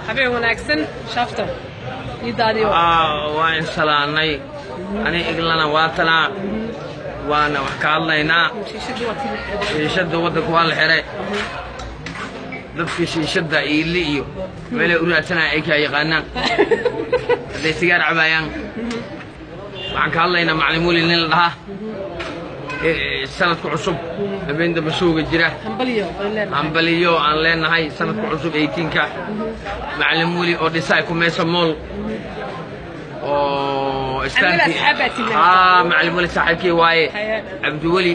habeen wanaagsan shafta iyo daadiyo waa insalaanay ani iglana waa tanaa waana wax ka hadlaynaa shiishadii waa tii la xiray shiishadda waddanka waa la xiray dadka shiishadda iili iyo meelay u raadsanaya ay kaa yaqaanaan hadday sigaar cabaayaan waxaan ka hadlaynaa macalin weli nin la dhahaa ee sanadka cusub habeen damba suuga jira hambaliyo aan leenahay hambaliyo aan leenahay sanadka cusub 18ka macalin weli oo dhisay ku meesa mool oo istaanki asxaabaa timid. aa macalin weli saaxiibkii waaye Haye. cabdiweli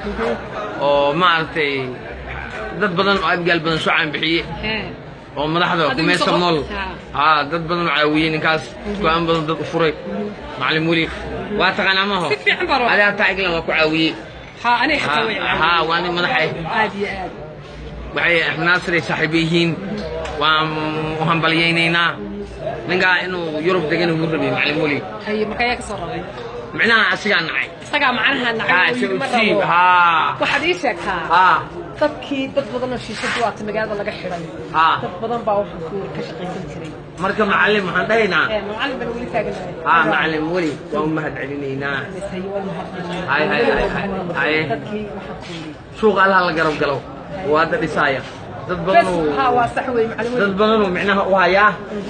oo maaragtay dad badan oo abgaal badan soo caan bixiye Hee. oo madaxda Adigu kumeesa soo- mool Ha. haa dad badan oo caawiyey ninkaas go-aan badan dad u furay macalin weli waa taqaanaa maho si fiican baa roo adi hataa iglan waa ku caawiyey haa aniga xataa way haa waa nin madax ah aad iyo aad waxay axmednaasir ay saaxiibo yihiin waan u hambalyaynaynaa ninkaa inuu yurub degan ugu rabay macalin weli haye marka ayaa ka soo raray micnaha asigaa nacay isagaa macnaha haa nacay isagu ma siib rabo haa waxaad ii sheegtaa haa dadkii dad badan oo shiishadu waata magaalada laga xiday haa dad badan baa waxa ku ka shaqaysan jiray marka macalin waxaan dhahaynaa ee macallin bana weli taaganahay haa macalin weli waa u mahad celinaynaa haye waa mahadcelin Haye, haye, haye, haye. dadkii waxa ku yidhi suuqa allaha la garab galo oo hadda dhisaaya dad bes badanuu haa waa sax wey macallin dad weli badanuu micnaha u hayaa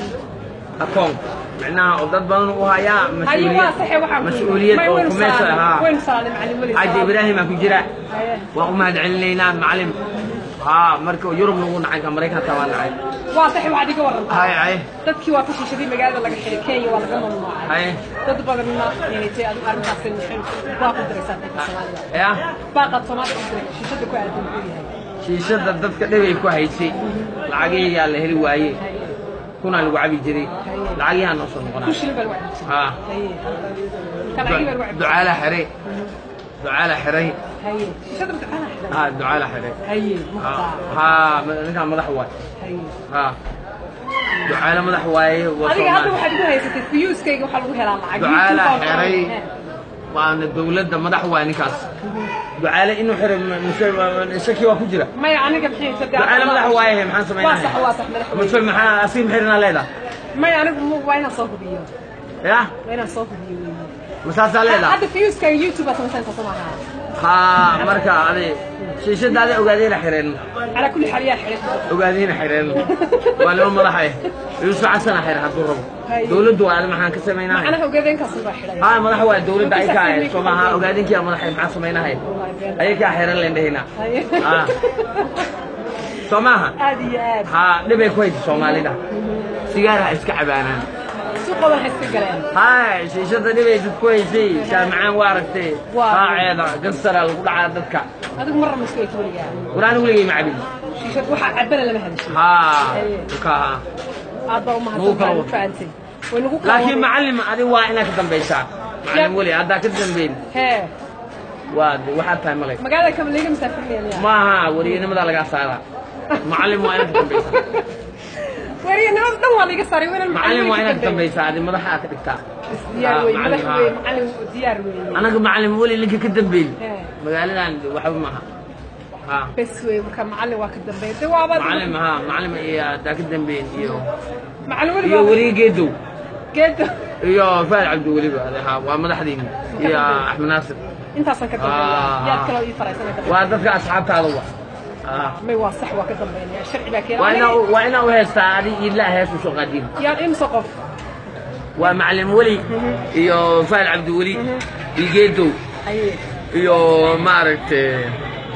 akoon micnaha oo dad badanuu u hayaa haye waa saxe waxaan ku mas-uuliyad oo kumeesa haa waynu saalay macallin weli xaaji ibraahimaa ku jira haye waan u mahad celinaynaa macalin haa marka yurub nagu nacay ka maraykanka waa nacay waa saxe waxaad iga warantaa hay hay dadkii waa ka shiishadii magaalada laga xiray kenya waa laga mamnuucay hay dad badanna inaytay adigu arrintaas baa ku diraysaa dadka soomaalida ya baaqaad soomaalida ku diray shiishada ku aadan muxuu yahay shiishada dadka dhibay ku haysay lacagihiyaa la heli waaye kunaa lagu cabi jiray lacagihaa noo soo ku noqonaa shilin baa lagu cabbi jiray haa haye kalacigi baa lagu cabbi ducaala xiray ducaala xiray haye shiishada mutacana xiray haa ducaala xiray haye haa muqtaa haa ninkaa madax waay haye haa ducaala madax waaye waa adiga hadda Soomaali. waxaad igu haysatay fiyuuskayga waxaa lagu helaa lacag Ducaala YouTube baa xiray. Hee. waana dowladda madax waay ninkaas ducaale inuu xiray mise shaki waa ku jira maya aniga maxay saddex ducaale madax waaye maxaan waa samaynahay sax waa sax madax mase maxaa asii maxirnaa leedahay maya anigu mu- waa inaan soo hubiyo ya waa inaan soo hubiyo weeye masaasaa leedahay hadda fiyuuskayga YouTube baa samaysan soo maaha haa marka adi shiishadaada ogaadeyna xireen calaa kulli xaal yaa xiray ogaadeyna xireen waa nimo madax ah yuusuf xasana xir hadduu rabo Haye. dowladdu waa adi maxaan ka samaynahay macnaha ogaadeenkaasi baa xiray haa madax waa dowladda ay ka ahayd soo maaha ogaadinkiia madaxay maxaan samaynahay ayay kaa xiran leen dhehina Haye. haa soo maaha aad iyo aad haa dhibay ku haysa soomaalida sigaaraha iska cabaanaan suuqoodan waxay iska galeen haa shiishada dhibay dad ku haysay saamacaan waa aragtay Waa. raaceeda gansara lagu dhacaa dadka adigu marra ma isku eegto weligaa war anigu weligay ma cabin shiishad waxaa cabana lama hadashay haa Haye. ka haa aad baa Nagu umahadsan kala baan wado. fahamtay way nagu kala laakiin waday. macallim adi waa inaad ka dambaysaa macallim weli haddaa ka dambayn hee waa waxaad tahay malay magaalada kama laga masaafirinaya maaha wariyanimadaa lagaa saaraa macallim waa inaad ka dambaysaa wariyanimada dhan waa laga saaray waynan macallim waa inaad ka dambaysaa adi madaxa aad ka dhigtaa diyaar Ah, wey macallin, madax ah. wey macallin diyaar wey anaga macallim weli ninka ka dambeyn Hee. magaaladan waxba maaha haa bes wey marka macallin waa ka dambeeya de waaba macallim haa macallim iyo haddaa ka dambeyn iyo macallin weli iyo baa weli geedow geedo iyo faal cabdi weliba ade haa waa madaxdiini iyo axmed naasir intaasan ka dambeeya Ah. yaad kaloo ii faraysana ka waa dadka asxaabtaada wa haa may waa sax waa ka dambeynaya sharci baa waa keenay inaa waa inaa u heestaa adi iidlaa hees usoo qaadiin yaan imsa qof waa macallim weli iyo faal cabdi weli iyo geedow haye iyo maaragtay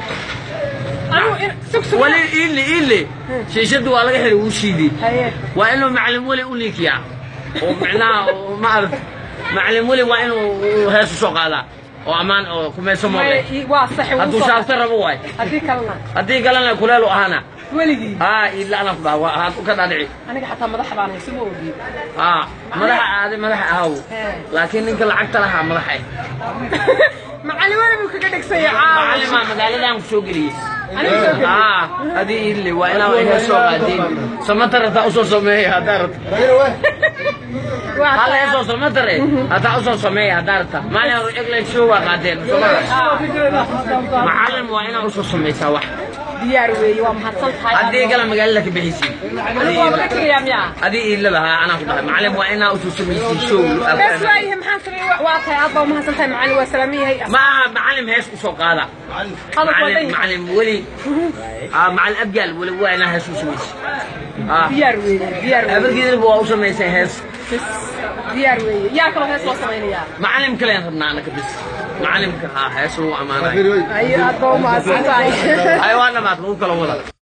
anigu in sug sug weli iidle iidle shiishadu waa laga xiray wuu shiiday haye waa inuu macallim weli u ninkiyaa oo micnaha oo maaragtay macallim weli waa inuu uu hees usoo qaadaa oo ammaan oo kumayso may moole ii- waa sax wuu hadduu soo- shaafta rabo waay haddii kalena haddii kalena kuleelu ahana weligii haa iidla anaf baa waa haad u ka dhaadhici aniga xataa madaxa baan hayso ma ogi haa madaxa aadi madaxa ahaw Hee. laakiin ninka lacagta lahaa madaxa eh macallin weli buu kaga dhegsaya caawa macallimaa magaaladan ku soo geliyey Aniga soo geliyey? haa adii iidle waa inaa hees soo qaadeen samata rabtaa usoo sameeya haddaa rabta waa hal heesoo samatare haddaa usoo sameeya haddaa rabta maalin hore eglan show waa qaadeen somaa macallin waa inaa usoo samaysaa wax diyaar weeye waa mahadsan tahay haddii gala magaalada ka bixisiin anigu waaba ka tegayaa miyaa adii iilaba haa anaa ku dhahay macalin waa inaa utusamaysiin show bes waayahay maxaan sameeyey waa tahay aad baa umahadsan tahay macalin waa salaaman yahay ma aha macalin hees usoo qaada hadalku waa macalin dhan macalin weli ah macalin abgaal weli waa inaa hees usamaysi ah diyaar weeye diyaar weeye abargeedaba waa u samaysay hees bes diyaar weeye yaa kaloo hees loo samaynayaa macalin kaleen rabnaa anaka bis macalimka haa hees lagu ammaanayo ayo aad baa umahadsan tahay ay waa dhamaad lagu kala wada